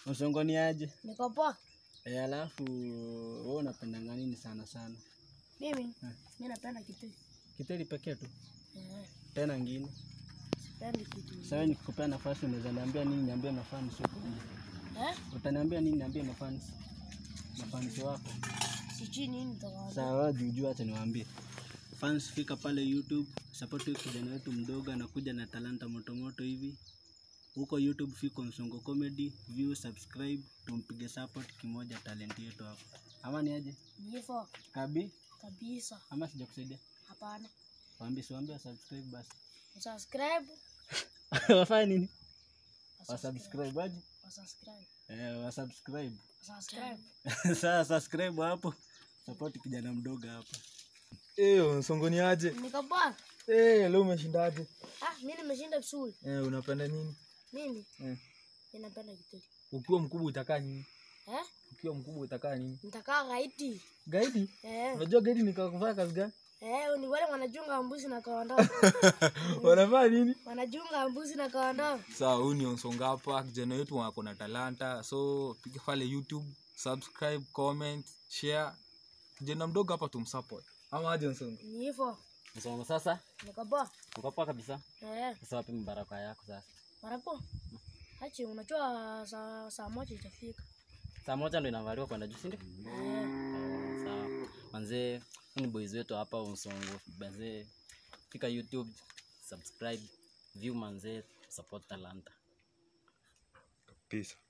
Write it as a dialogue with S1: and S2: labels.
S1: Msongo ni aje?
S2: Niko poa.
S1: Eh, alafu wewe unapendanga nini sana sana?
S2: Mimi
S1: Eh.
S2: mimi napenda kitu.
S1: Kiteri pekee tu.
S2: Eh,
S1: Tena ngine.
S2: sipendi kitu.
S1: Sasa nikikupea nafasi unaweza niambia nini niambie mafans huko nje.
S2: Eh?
S1: Utaniambia nini niambie mafans? Mafans wako.
S2: Sijui nini nitawaambia.
S1: Sawa, juu acha niwaambie. Fans fika pale YouTube, support huyu kijana wetu mdogo anakuja na talanta moto moto hivi. Huko YouTube fiko Msongo Comedy, view, subscribe, tumpige support kimoja talent yetu hapo. Ama ni aje?
S2: Hivyo
S1: Kabi
S2: kabisa.
S1: ama sijakusaidia?
S2: Hapana.
S1: Waambie si waambie subscribe basi.
S2: Subscribe.
S1: Wafanye nini? Wasubscribe aje?
S2: Subscribe.
S1: Eh, wasubscribe.
S2: Subscribe.
S1: Sasa subscribe hapo. Support kijana mdogo hapa.
S3: Eh, msongo ni aje?
S2: Niko poa.
S3: Eh, leo umeshindaje?
S2: Ah, mimi nimeshinda vizuri.
S3: Eh, unapenda nini?
S2: Mimi
S3: Eh.
S2: mimi napenda kitu.
S3: Ukiwa mkubwa utakaa nini?
S2: Eh?
S3: Ukiwa mkubwa utakaa nini?
S2: Nitakaa gaiti.
S3: Gaidi?
S2: Eh.
S3: Unajua gaidi ni kufanya kazi gani?
S2: Eh, ni wale wanachunga mbuzi na kondoo.
S3: Wanafanya nini?
S2: wanachunga mbuzi na kondoo.
S3: Sawa, huyu ni Onsonga hapa, kijana wetu wako na talanta. So piga pale YouTube, subscribe, comment, share. Kijana mdogo hapa tumsupport. Ama aje Onsonga?
S2: Ni hivyo.
S1: Msongo sasa,
S2: Niko poa.
S1: uko poa kabisa.
S2: Eh.
S1: Sasa wapi baraka yako sasa?
S2: Marapo. Achi unajua saa saa moja itafika.
S1: Saa moja ndo inavaliwa kwenda juu, si ndio?
S2: Eh.
S1: Oh, sawa. Manzee, huu ni boys wetu hapa Msongo. Manzee, fika YouTube, subscribe, view manzee, support talanta.
S3: Peace.